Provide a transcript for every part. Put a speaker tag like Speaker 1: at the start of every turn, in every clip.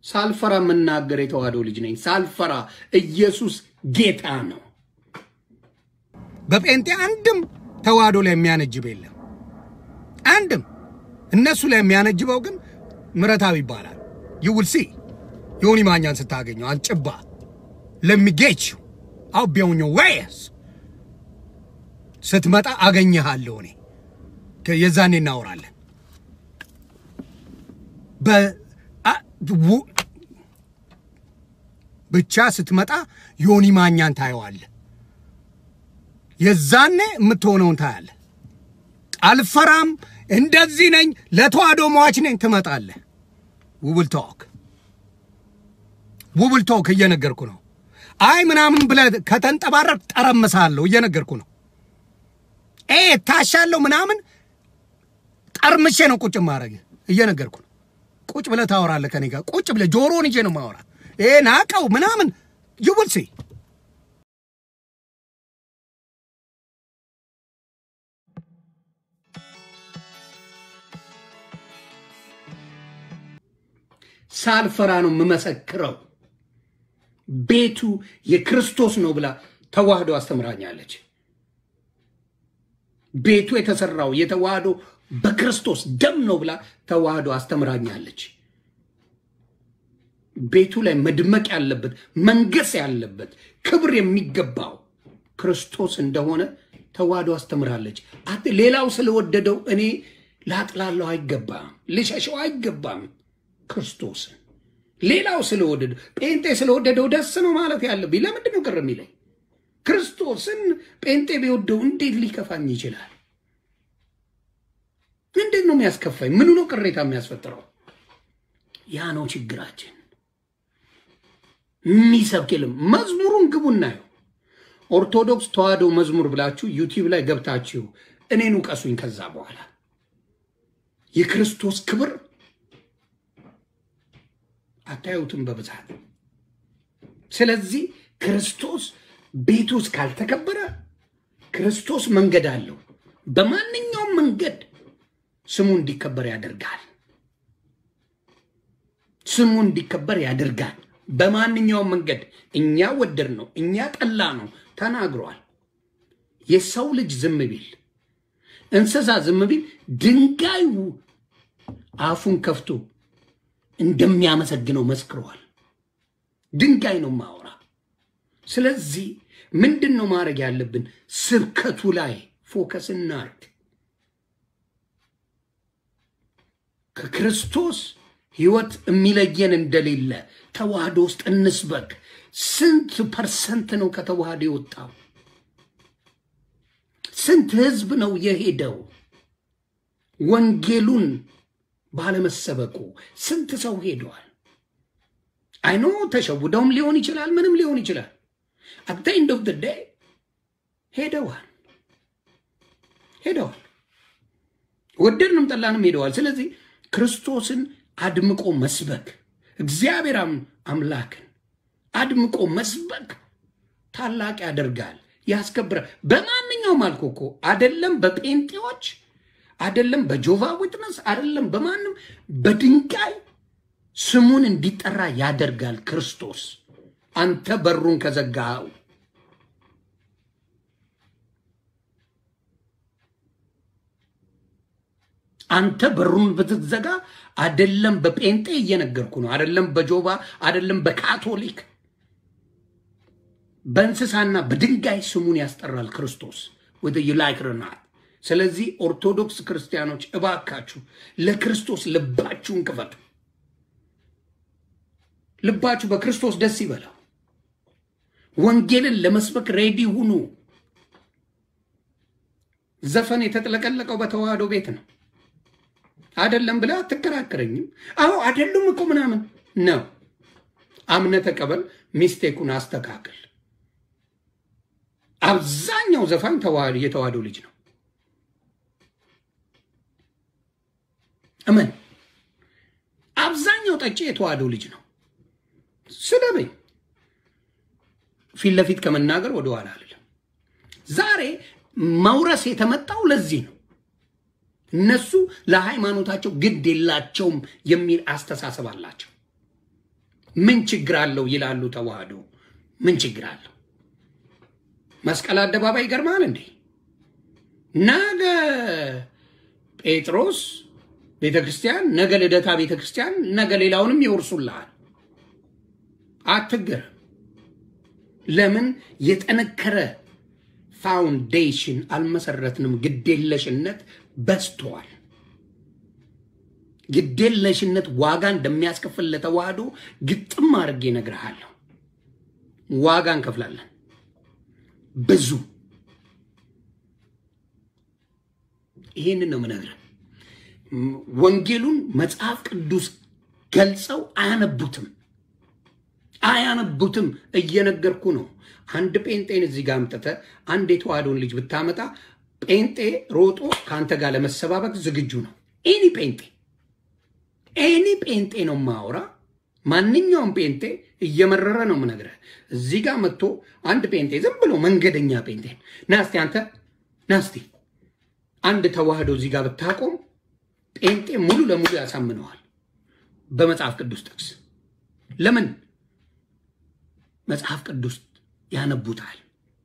Speaker 1: ሳልፈራ የምናገር የተዋህዶ ልጅ ነኝ። ሳልፈራ ኢየሱስ ጌታ ነው።
Speaker 2: በጴንጤ አንድም ተዋህዶ ላይ የሚያነጅብ የለም። አንድም እነሱ ላይ የሚያነጅበው ግን ምረታዊ ይባላል። ይውል ሲ ዮኒ ማኛን ስታገኘው አንጭባ ለሚጌች አው ቢሆኞ ወይስ ስትመጣ አገኘሃለሁ እኔ ከ- የዛኔ እናወራለን። በ- አ- ው- ብቻ ስትመጣ ዮኒ ማኛን ታየዋለህ። የዛኔ የምትሆነውን ታያለህ። አልፈራም፣ እንደዚህ ነኝ፣ ለተዋህዶ ሟች ነኝ ትመጣለህ። ውብል ቶክ ውብል ቶክ እየነገርኩ ነው። አይ ምናምን ብለህ ከተንጠባረር ጠረምሳለሁ እየነገርኩ ነው። ኤ ታሻለሁ ምናምን ጠርምሼ ነው ቁጭ ማድረግ እየነገርኩ ነው። ቁጭ ብለህ ታወራለህ ከኔ ጋር ቁጭ ብለህ ጆሮን ይዤ ነው ማወራ። ይሄ ናቀው ምናምን ይውል ሲ
Speaker 1: ሳልፈራ ነው የምመሰክረው። ቤቱ የክርስቶስ ነው ብላ ተዋህዶ አስተምራኛለች። ቤቱ የተሰራው የተዋህዶ በክርስቶስ ደም ነው ብላ ተዋህዶ አስተምራኛለች። ቤቱ ላይ መድመቅ ያለበት መንገስ ያለበት ክብር የሚገባው ክርስቶስ እንደሆነ ተዋህዶ አስተምራለች። አት ሌላው ስለወደደው እኔ ላጥላለው አይገባም፣ ልሸሸው አይገባም። ክርስቶስን ሌላው ስለወደደው ጴንጤ ስለወደደው ደስ ነው ማለት ያለብኝ ለምንድን ነው ቅር የሚለኝ? ክርስቶስን ጴንጤ ቢወደው እንዴት ሊከፋኝ ይችላል? እንዴት ነው የሚያስከፋኝ? ምኑ ነው ቅሬታ የሚያስፈጥረው? ያ ነው ችግራችን። የሚሰብክ የለም። መዝሙሩን ግቡ እናየው። ኦርቶዶክስ ተዋህዶ መዝሙር ብላችሁ ዩቲዩብ ላይ ገብታችሁ እኔን ውቀሱኝ። ከዛ በኋላ የክርስቶስ ክብር አታዩትም በብዛት። ስለዚህ ክርስቶስ ቤቱ ውስጥ ካልተከበረ ክርስቶስ መንገድ አለው። በማንኛውም መንገድ ስሙ እንዲከበር ያደርጋል። ስሙ እንዲከበር ያደርጋል። በማንኛውም መንገድ እኛ ወደድ ነው እኛ ጠላ ነው ተናግሯል። የሰው ልጅ ዝም ቢል እንስሳ ዝም ቢል ድንጋዩ አፉን ከፍቶ እንደሚያመሰግነው መስክረዋል። ድንጋይ ነው ማወራ። ስለዚህ ምንድን ነው ማድረግ ያለብን? ስብከቱ ላይ ፎከስ እናርግ። ከክርስቶስ ሕይወት የሚለየን እንደሌለ ተዋህዶ ውስጥ እንስበክ። ስንት ፐርሰንት ነው ከተዋህዶ የወጣው? ስንት ህዝብ ነው የሄደው? ወንጌሉን ባለመሰበኩ ስንት ሰው ሄደዋል። አይኖ ተሸውደውም ሊሆን ይችላል፣ ምንም ሊሆን ይችላል። አት ኤንድ ኦፍ ዴይ ሄደዋል ሄደዋል። ወደድንም ጠላንም ሄደዋል። ስለዚህ ክርስቶስን አድምቆ መስበክ እግዚአብሔር አምላክን አድምቆ መስበክ ታላቅ ያደርጋል፣ ያስከብራል። በማንኛውም አልኮ እኮ አደለም በጴንጤዎች አደለም በጆቫ ዊትነስ አደለም በማንም በድንጋይ ስሙን እንዲጠራ ያደርጋል ክርስቶስ። አንተ በሩን ከዘጋኸው አንተ በሩን ብትዘጋ አደለም በጴንጤ እየነገርኩ ነው። አደለም በጆባ አደለም በካቶሊክ በእንስሳና በድንጋይ ስሙን ያስጠራል ክርስቶስ ወደ ዩላይክርናት። ስለዚህ ኦርቶዶክስ ክርስቲያኖች እባካችሁ ለክርስቶስ ልባችሁን ክፈቱ። ልባችሁ በክርስቶስ ደስ ይበላው። ወንጌልን ለመስበክ ሬዲ ሁኑ። ዘፈን የተጥለቀለቀው በተዋህዶ ቤት ነው። አደለም ብለህ አትከራከረኝም። አዎ አደሉም እኮ ምናምን ነው። አምነ ተቀበል፣ ሚስቴኩን አስተካክል። አብዛኛው ዘፋኝ የተዋህዶ ልጅ ነው። እመን። አብዛኛው ጠጪ የተዋህዶ ልጅ ነው። ስደበኝ፣ ፊት ለፊት ከመናገር ወደኋላ አልልም። ዛሬ መውረስ የተመጣው ለዚህ ነው። እነሱ ለሃይማኖታቸው ግድ የላቸውም የሚል አስተሳሰብ አላቸው። ምን ችግር አለው ይላሉ። ተዋህዶ ምን ችግር አለው? መስቀል አደባባይ ይገርማል እንዴ! ነገ ጴጥሮስ ቤተ ክርስቲያን፣ ነገ ልደታ ቤተ ክርስቲያን፣ ነገ ሌላውንም ይወርሱልሃል። አትገረም። ለምን የጠነከረ ፋውንዴሽን አልመሰረትንም? ግዴለሽነት በዝተዋል። ግዴለሽነት ዋጋ እንደሚያስከፍል ለተዋህዶ ግጥም አድርጌ እነግርሃለሁ። ዋጋ እንከፍላለን ብዙ። ይህንን ነው የምነግርህ። ወንጌሉን መጽሐፍ ቅዱስ ገልጸው አያነቡትም አያነቡትም። እየነገርኩ ነው። አንድ ጴንጤን እዚህ ጋር አምጥተህ አንድ የተዋህዶን ልጅ ብታመጣ ጴንጤ ሮጦ ከአንተ ጋር ለመሰባበቅ ዝግጁ ነው። ኤኒ ጴንጤ ኤኒ ጴንጤ ነው ማውራ። ማንኛውም ጴንጤ እየመረረ ነው የምነግርህ። እዚህ ጋር መጥቶ አንድ ጴንጤ ዝም ብሎ መንገደኛ ጴንጤ ናስቲ፣ አንተ ናስቲ፣ አንድ ተዋህዶ እዚህ ጋር ብታቆም ጴንጤ ሙሉ ለሙሉ ያሳምነዋል በመጽሐፍ ቅዱስ ጥቅስ። ለምን መጽሐፍ ቅዱስ ያነቡታል።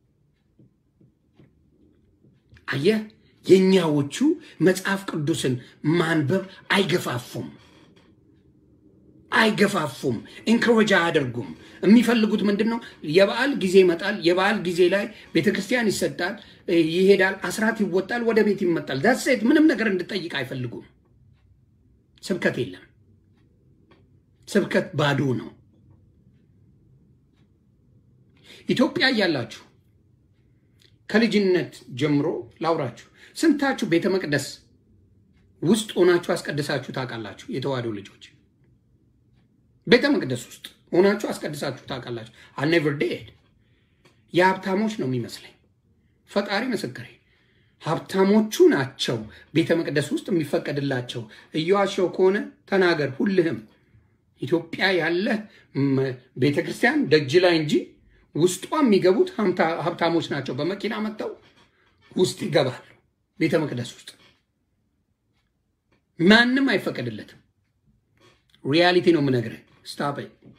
Speaker 1: አየህ፣ የእኛዎቹ መጽሐፍ ቅዱስን ማንበብ አይገፋፉም አይገፋፉም፣ ኢንክሮጅ አያደርጉም። የሚፈልጉት ምንድን ነው? የበዓል ጊዜ ይመጣል። የበዓል ጊዜ ላይ ቤተ ክርስቲያን ይሰጣል፣ ይሄዳል፣ አስራት ይወጣል፣ ወደ ቤት ይመጣል። ዳሴት ምንም ነገር እንድጠይቅ አይፈልጉም። ስብከት የለም። ስብከት ባዶ ነው። ኢትዮጵያ እያላችሁ ከልጅነት ጀምሮ ላውራችሁ፣ ስንታችሁ ቤተ መቅደስ ውስጥ ሆናችሁ አስቀድሳችሁ ታውቃላችሁ? የተዋህዶ ልጆች ቤተ መቅደስ ውስጥ ሆናችሁ አስቀድሳችሁ ታውቃላችሁ? አኔቨር ዴድ የሀብታሞች ነው የሚመስለኝ። ፈጣሪ ምስክሬ፣ ሀብታሞቹ ናቸው ቤተ መቅደስ ውስጥ የሚፈቀድላቸው። እየዋሸው ከሆነ ተናገር። ሁልህም ኢትዮጵያ ያለ ቤተ ክርስቲያን ደጅ ላይ እንጂ ውስጧ የሚገቡት ሀብታሞች ናቸው። በመኪና መጥተው ውስጥ ይገባሉ። ቤተ መቅደስ ውስጥ ማንም አይፈቀድለትም። ሪያሊቲ ነው የምነግርህ። ስታፕ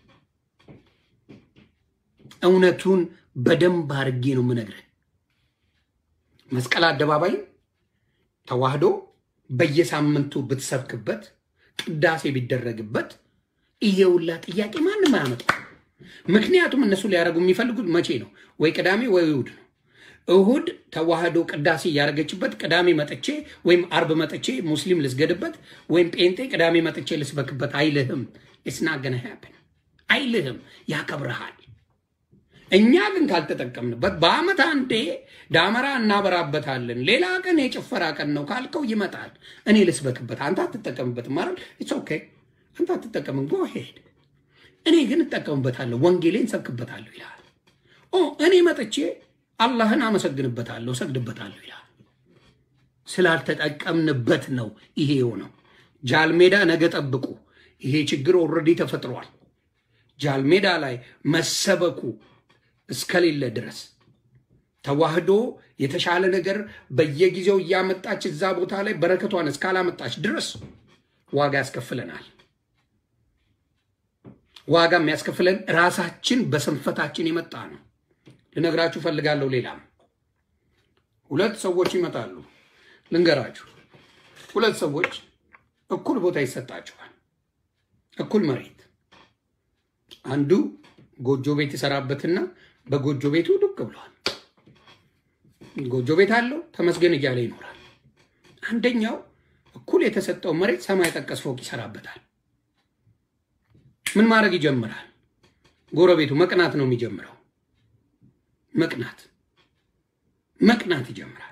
Speaker 1: እውነቱን በደንብ አድርጌ ነው የምነግርህ። መስቀል አደባባይ ተዋህዶ በየሳምንቱ ብትሰብክበት፣ ቅዳሴ ቢደረግበት ይሄ ሁላ ጥያቄ ማንም አያመጣው። ምክንያቱም እነሱ ሊያደርጉ የሚፈልጉት መቼ ነው? ወይ ቅዳሜ ወይ እሁድ ነው። እሁድ ተዋህዶ ቅዳሴ እያደረገችበት ቅዳሜ መጥቼ ወይም አርብ መጥቼ ሙስሊም ልስገድበት ወይም ጴንጤ ቅዳሜ መጥቼ ልስበክበት አይልህም። ስናገነ ያብን አይልህም። ያከብረሃል። እኛ ግን ካልተጠቀምንበት በአመት አንዴ ዳመራ እናበራበታለን። ሌላ ቀን የጭፈራ ቀን ነው ካልከው ይመጣል። እኔ ልስበክበት፣ አንተ አትጠቀምበትም ማለት ኢትስ ኦኬ። አንተ አትጠቀምም፣ ጎ ሄድ። እኔ ግን እጠቀምበታለሁ፣ ወንጌሌን ሰብክበታለሁ ይልሃል። ኦ እኔ መጥቼ አላህን አመሰግንበታለሁ፣ ሰግድበታለሁ ይላል። ስላልተጠቀምንበት ነው ይሄ የሆነው። ጃልሜዳ ነገ ጠብቁ። ይሄ ችግር ኦልሬዲ ተፈጥሯል። ጃልሜዳ ላይ መሰበኩ እስከሌለ ድረስ ተዋህዶ የተሻለ ነገር በየጊዜው እያመጣች እዛ ቦታ ላይ በረከቷን እስካላመጣች ድረስ ዋጋ ያስከፍለናል። ዋጋ የሚያስከፍለን ራሳችን በስንፈታችን የመጣ ነው። ልነግራችሁ ፈልጋለሁ። ሌላም ሁለት ሰዎች ይመጣሉ። ልንገራችሁ፣ ሁለት ሰዎች እኩል ቦታ ይሰጣቸዋል፣ እኩል መሬት። አንዱ ጎጆ ቤት ይሰራበትና በጎጆ ቤቱ ዱቅ ብሏል። ጎጆ ቤት አለው፣ ተመስገን እያለ ይኖራል። አንደኛው እኩል የተሰጠው መሬት ሰማይ ጠቀስ ፎቅ ይሰራበታል። ምን ማድረግ ይጀምራል? ጎረቤቱ መቅናት ነው የሚጀምረው መቅናት መቅናት ይጀምራል።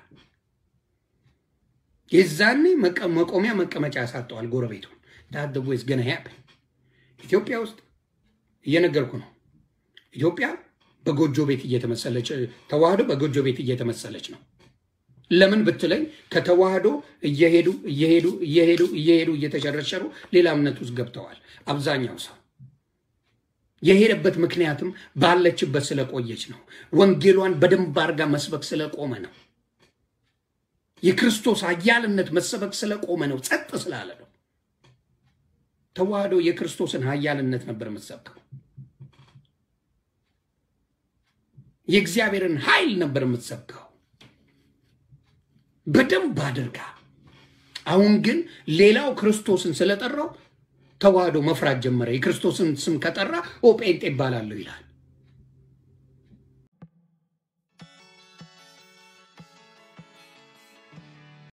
Speaker 1: የዛኔ መቆሚያ መቀመጫ ያሳጠዋል ጎረቤቱን። ዳት ወይስ ገና ያፕን ኢትዮጵያ ውስጥ እየነገርኩ ነው። ኢትዮጵያ በጎጆ ቤት እየተመሰለች ተዋህዶ በጎጆ ቤት እየተመሰለች ነው። ለምን ብትለኝ ከተዋህዶ እየሄዱ እየሄዱ እየሄዱ እየሄዱ እየተሸረሸሩ ሌላ እምነት ውስጥ ገብተዋል አብዛኛው ሰው የሄደበት ምክንያትም ባለችበት ስለቆየች ነው። ወንጌሏን በደንብ አድርጋ መስበክ ስለቆመ ነው። የክርስቶስ ኃያልነት መሰበክ ስለቆመ ነው። ጸጥ ስላለ ነው። ተዋህዶ የክርስቶስን ኃያልነት ነበር የምትሰብከው። የእግዚአብሔርን ኃይል ነበር የምትሰብከው በደንብ አድርጋ። አሁን ግን ሌላው ክርስቶስን ስለጠራው ተዋህዶ መፍራት ጀመረ። የክርስቶስን ስም ከጠራ ኦ ጴንጤ ይባላለሁ ይላል።